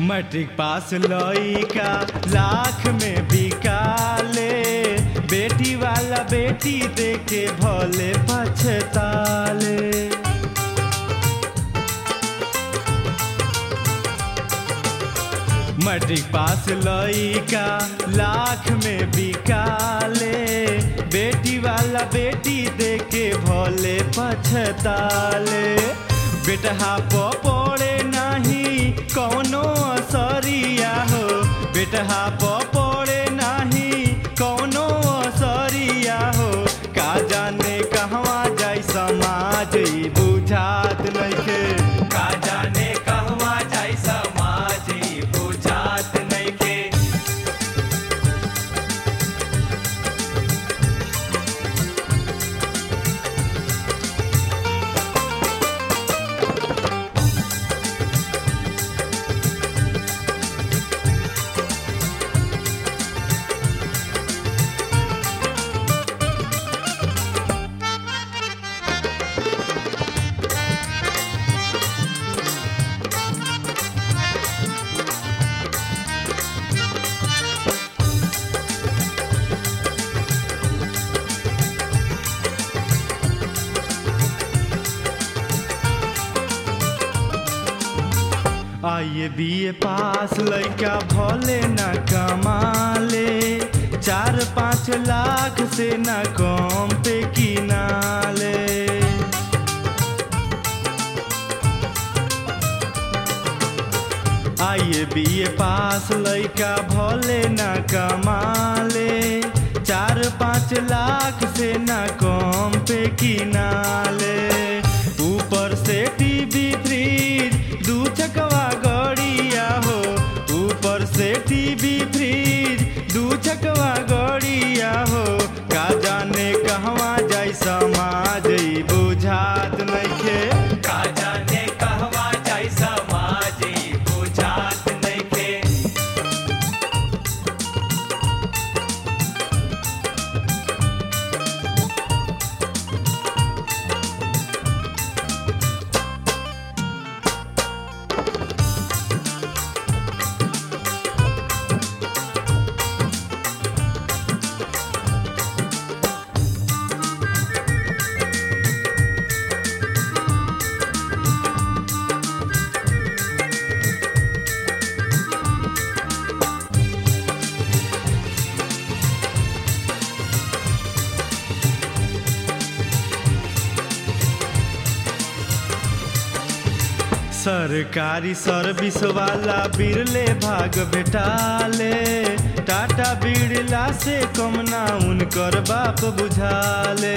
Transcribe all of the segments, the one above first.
matric pass लइका लाख में बिकाले बेटी वाला बेटी देके भले पछताले मैट्रिक पास लइका लाख में बिकाले बेटी वाला बेटी देके भले पछताले बेटहा प पड़े नहीं कौनो असरिया हो बेटहा प पड़े नहीं कौनो असरिया हो का जाने कहवा जाई समाज ई बुझात नइखे का जाने कहवा जाई समाज ई बुझात नइखे आइए बीए पास लइका भले न कमाले चार पाँच लाख से न कम पे किनाले आइए बीए पास लइका भले न कमाले चार पाँच लाख से न कम पे किनाले ऊपर से टीवी फ्रिज दू चकवा गड़िया हो ऊपर से टीवी फ्रिज दू चकवा गड़िया हो का जाने कहवा जाई समाज ई बुझात नइखे का जाने कहवा जाई समाज ई बुझात नइखे सरकारी सर्विस वाला बिरले भाग भेटाले टाटा बिरला से कम ना उनकर बाप बुझाले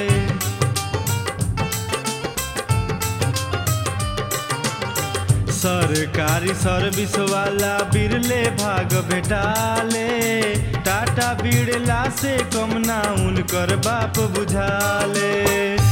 सरकारी सर्विस वाला बिरले भाग भेटाले टाटा बिरला से कम ना उनकर बाप बुझाले